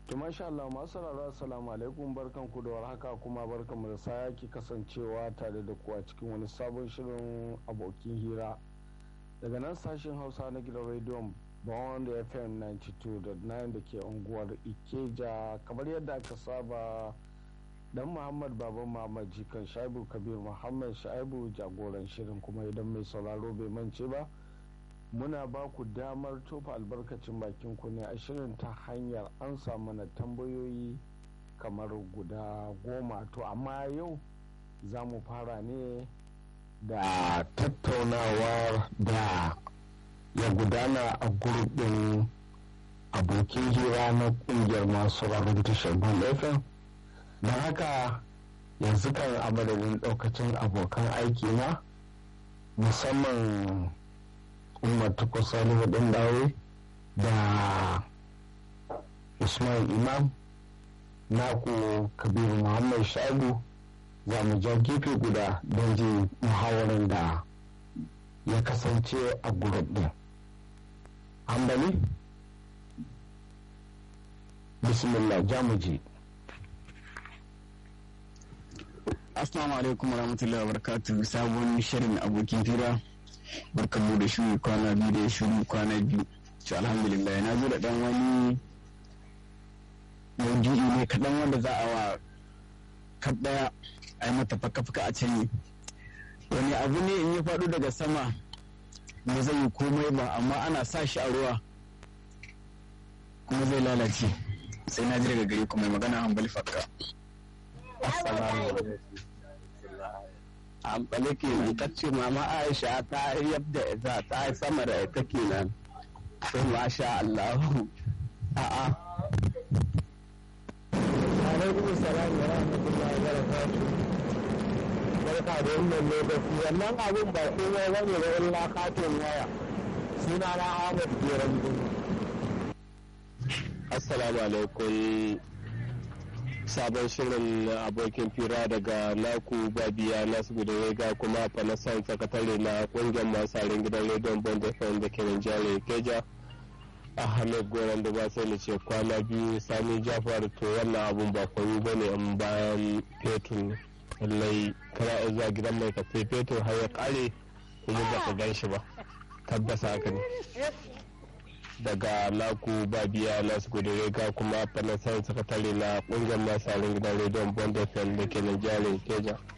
to masha Allah masu sauraro assalamu alaikum barkan ku da warhaka kuma barkan mu da sake kasancewa tare da ku a cikin wani sabon shirin abokin hira daga nan sashen hausa na gidan rediyon bond fm 92.9 da ke unguwar ikeja kamar yadda aka saba dan muhammad baban muhammad jikan shaibu kabir muhammad shaibu jagoran shirin kuma idan mai sauraro bai mance ba muna ba ku damar tofa albarkacin bakin ku ne a shirin ta hanyar an mana tambayoyi kamar guda goma to amma yau za mu fara ne da tattaunawar da ya gudana a gurbin abokin hira na kungiyar masu rarar tashar fm don haka yanzu kan a madadin daukacin abokan aiki na musamman umar takwas salihu ɗin dawe da usman imam naku kabiru muhammad shagu za mu ja gefe guda don jin muhawarar da ya kasance a gurub ɗin hambali bismillah jamuji assalamu alaikum warahmatullahi wabarakatuh sabon shirin abokin fira barkan mu da shiri kwana biyu da shiri kwana biyu ci alhamdulillah na zo da dan wani maudu'i ne kaɗan wanda za a wa kaɗaya a yi mata faka-faka a can wani abu ne in ya faɗo daga sama ba zai yi komai ba amma ana sa shi a ruwa kuma zai lalace sai na ji daga gari kuma magana hambali fakka amfani kenan ta ce mama aisha ta yadda ita ta yi sama da ita kenan sai masha allahu a'a alaikum salam wa rahmatullahi wa barakatuh barka da wannan lokaci wannan abin ba komai bane da illa katin waya suna na Ahmad Geran assalamu alaikum sabon shirin abokin fira daga naku babiya nasu da ga kuma fanasan sakatare na kungiyar masu gidan rediyon bond fm da ke jihar keja ahmed goran da ba sai ce kwana biyu sami jafar to wannan abun ba kwami ba ne in bayan fetur lallai kana iya zuwa gidan mai kafe fetur har ya kare kuma ba ka gan shi ba tabbasa haka ne daga naku babiya nasu ga kuma fanasan sakatare na kungiyar masu gidan rediyon bond fm da ke jihar keja